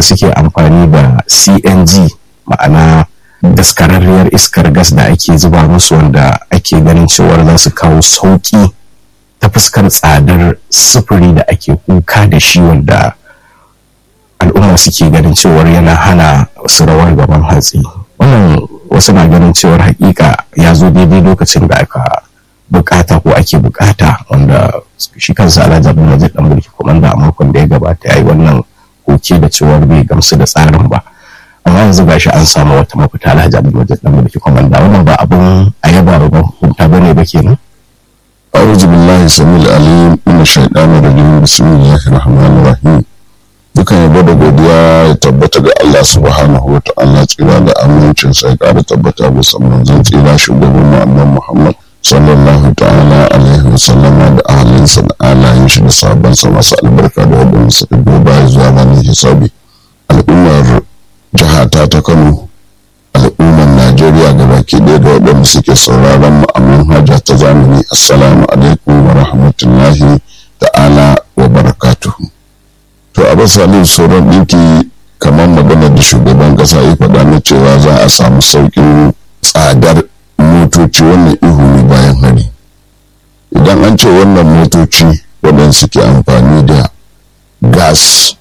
suke amfani da cng ma'ana daskararriyar iskar gas da ake zuba musu wanda ake ganin cewar za su kawo sauƙi ta fuskar tsadar sufuri da ake kuka da shi wanda al'umma suke ganin cewar yana hana su rawar gaban hatsi wannan wasu na ganin cewar hakika ya zo daidai lokacin da aka bukata ko ake bukata wanda shi kansa alhaji abin da dan mulki komanda a makon da ya gabata ya yi wannan koke da cewar bai gamsu da tsarin ba amma yanzu gashi an samu wata mafita alhaji abin da dan mulki komanda wannan ba abun a yaba ba hukunta bane ba kenan أعوذ بالله السميع العليم من الشيطان الرجيم بسم الله الرحمن الرحيم dukan yabo da godiya ya tabbata ga Allah subhanahu wa ta'ala tsira da amincin sai ƙara tabbata ga saman zan tsira shugaban mu annabi Muhammad sallallahu ta'ala alaihi wa sallama da ahalinsa da alayin shi da sabon sa masu albarka da wadanda suka duba zuwa ranar hisabi al'ummar jihata ta Kano al'ummar Najeriya ga baki ɗaya da waɗanda suke sauraron mu a manhaja ta zamani assalamu alaikum wa rahmatullahi ta'ala wa barakatuhu to a basalin sauran ɗinki kamar magana da shugaban ƙasa ya faɗa na cewa za a samu sauƙin tsadar motoci wannan ihu ne bayan hari idan an ce wannan motoci waɗanda suke amfani da gas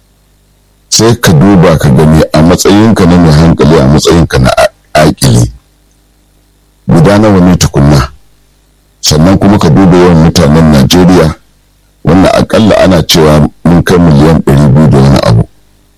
sai ka duba ka gani a matsayinka na mai hankali a matsayinka na aƙili guda nawa ne tukunna sannan kuma ka duba yawan mutanen najeriya wanda akalla ana cewa mun kai miliyan ɗari biyu da wani abu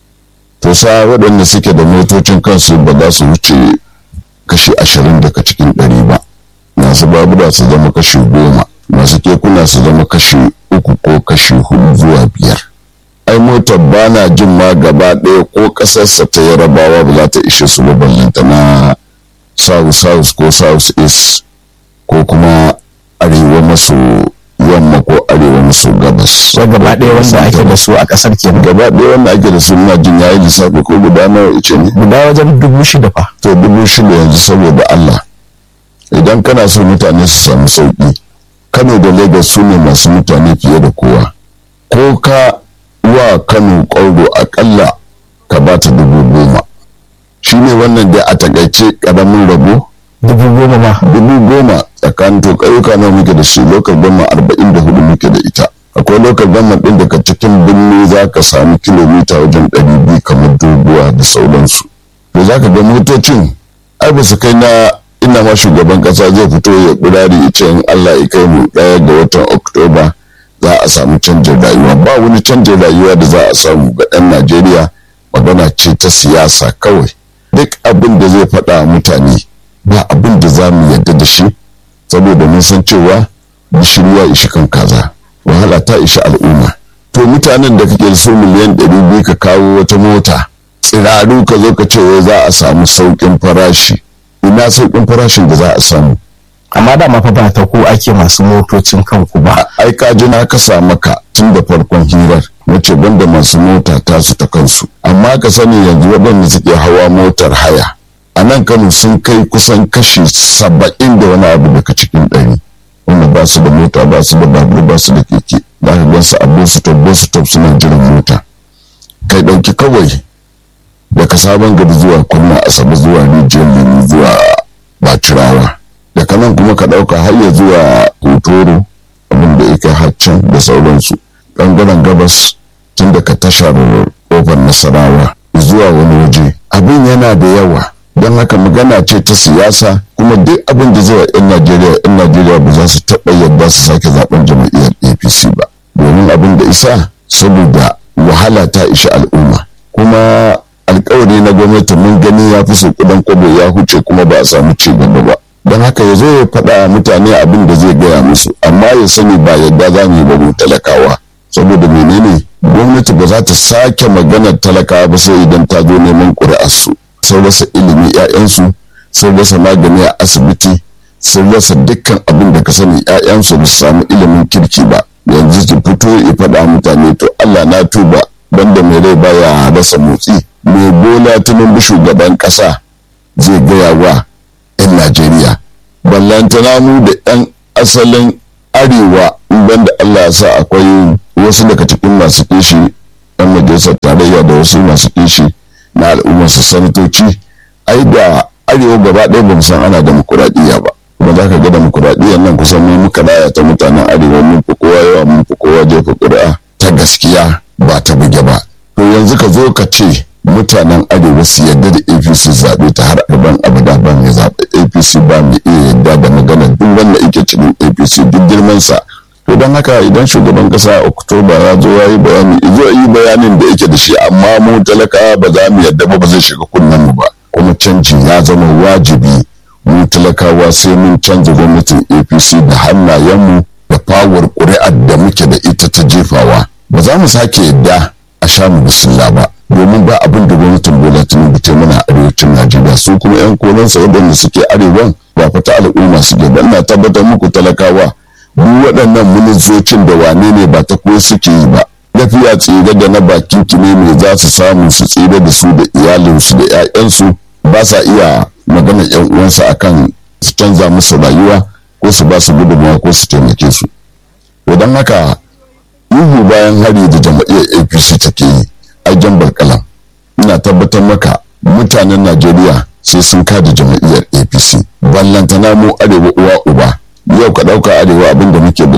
to sa waɗanda suke da motocin kansu ba za su wuce kashi ashirin daga cikin ɗari ba masu babura su zama kashi goma masu kekuna su zama kashi uku ko kashi hudu zuwa biyar ai motar ba na jin ma gaba ɗaya ko ƙasarsa ta yarabawa ba za ta ishe su ba ballanta na south south ko south east ko kuma arewa maso yamma ko arewa maso gabas. Wa gaba ɗaya wanda ake da su a ƙasar ke Gaba ɗaya wanda ake da su ina jin yayi lissafi ko guda nawa ice ne. Guda wajen dubu shida fa. To dubu shida yanzu saboda Allah. Idan kana so mutane su samu sauƙi. Kano da Lagos su ne masu mutane fiye da kowa. Ko ka wa Kano ƙwauro aƙalla ka ba ta dubu goma. Shi ne wannan da a takaice ƙaramin rabo. Dubu goma ma. Dubu goma tsakanin to ƙauyuka nawa muke da shi lokal gama arba'in da hudu muke da ita akwai lokal gama ɗin daga cikin birni za ka sami kilomita wajen ɗari biyu kamar doguwa da sauransu to za ka ga motocin ai ba su kai na ina ma shugaban ƙasa zai fito ya ƙurari ita in allah ya kai mu ɗaya ga watan oktoba za a samu canjin rayuwa ba wani canjin rayuwa da za a samu ga ɗan najeriya magana ce ta siyasa kawai duk abin da zai faɗa mutane ba abin da za mu yarda da shi saboda mun san cewa gishiri ya ishi kan kaza wahala ta ishi al'umma to mutanen da kake so miliyan ɗari biyu ka kawo wata mota tsiraru ka zo ka ce wai za a samu sauƙin farashi ina sauƙin farashin da za a samu amma da mafa ba ta ko ake masu motocin kanku ba ai ka ji na kasa maka tun da farkon hirar wace banda masu mota tasu ta kansu amma ka sani yanzu waɗanda suke hawa motar haya a nan kano sun kai kusan kashi saba'in da wani abu daga cikin ɗari wanda ba su da mota ba su da babur ba su da keke za ka gan su a bositop bositop suna jiran mota kai ɗauki kawai daga sabon gari zuwa kwanna asabe zuwa rijiyar lemu zuwa bacirawa daga nan kuma ka ɗauka har ya zuwa hotoro abin da yake haccan da sauransu ɓangaren gabas tun daga tashar ƙofar nasarawa zuwa wani waje abin yana da yawa don haka magana ce ta siyasa kuma duk abin da zai wa 'yan najeriya 'yan najeriya ba za su taɓa yadda su sake zaben jam'iyyar apc ba domin abin da isa saboda wahala ta ishi al'umma kuma alkawari na gwamnati mun gani ya fi sau kudan kwabo ya huce kuma ba a samu ci gaba ba don haka ya zo ya faɗa mutane abin da zai gaya musu amma ya sani ba yadda za mu yi ba mu talakawa saboda menene gwamnati ba za ta sake maganar talakawa ba sai idan ta zo neman ƙuri'arsu sun rasa ilimi 'ya'yansu sun rasa magani a asibiti sun rasa dukkan abin da ka sani 'ya'yansu ba su samu ilimin kirki ba yanzu su fito ya faɗa mutane to Allah na tuba banda mai rai baya rasa motsi mai bola tunan shugaban ƙasa zai gaya wa 'yan Najeriya ballantana mu da 'yan asalin arewa banda Allah ya sa akwai wasu daga cikin masu kishi 'yan majalisar tarayya da wasu masu kishi na al'ummar su sanatoci ai da arewa gaba ɗaya ba mu san ana demokuraɗiyya ba kuma za ka ga demokuraɗiyyar nan kusan mu muka laya ta mutanen arewa mun fi kowa yawa mun fi kowa jefa ƙuri'a ta gaskiya ba ta buge ba to yanzu ka zo ka ce mutanen arewa su yadda da apc zaɓe ta har arban abada ba mai zaɓe apc ba mai iya yadda da magana duk wanda yake cikin apc duk girmansa to don haka idan shugaban kasa oktoba ya zo ya yi bayani zo yi bayanin da yake da shi amma mu talakawa ba za mu yadda ba ba zai shiga kunnen mu ba kuma canji ya zama wajibi mu talakawa sai mun canza gwamnatin apc da hannayenmu da fawar ƙuri'ar da muke da ita ta jefawa ba za mu sake yadda a sha mu bisilla ba domin ba abin da gwamnatin bola tinubu ta mana arewacin najeriya su kuma yan kolansa waɗanda suke arewan ba fata al'umma suke ba ina tabbatar muku talakawa duk waɗannan ministocin da wane ne ba ta ko suke yi ba lafiya tsire da na bakin ne mai za su samu su tsire da su da iyalinsu da 'ya'yansu ba sa iya magana yan uwansu akan su canza musu rayuwa ko su ba su gudunmawa ko su taimake su to don haka ihu bayan hari da jama'iyyar apc take yi a jan barkalam ina tabbatar maka mutanen najeriya sai sun kada jama'iyyar apc ballantana mu arewa uwa uba yau ka ɗauka arewa abin da muke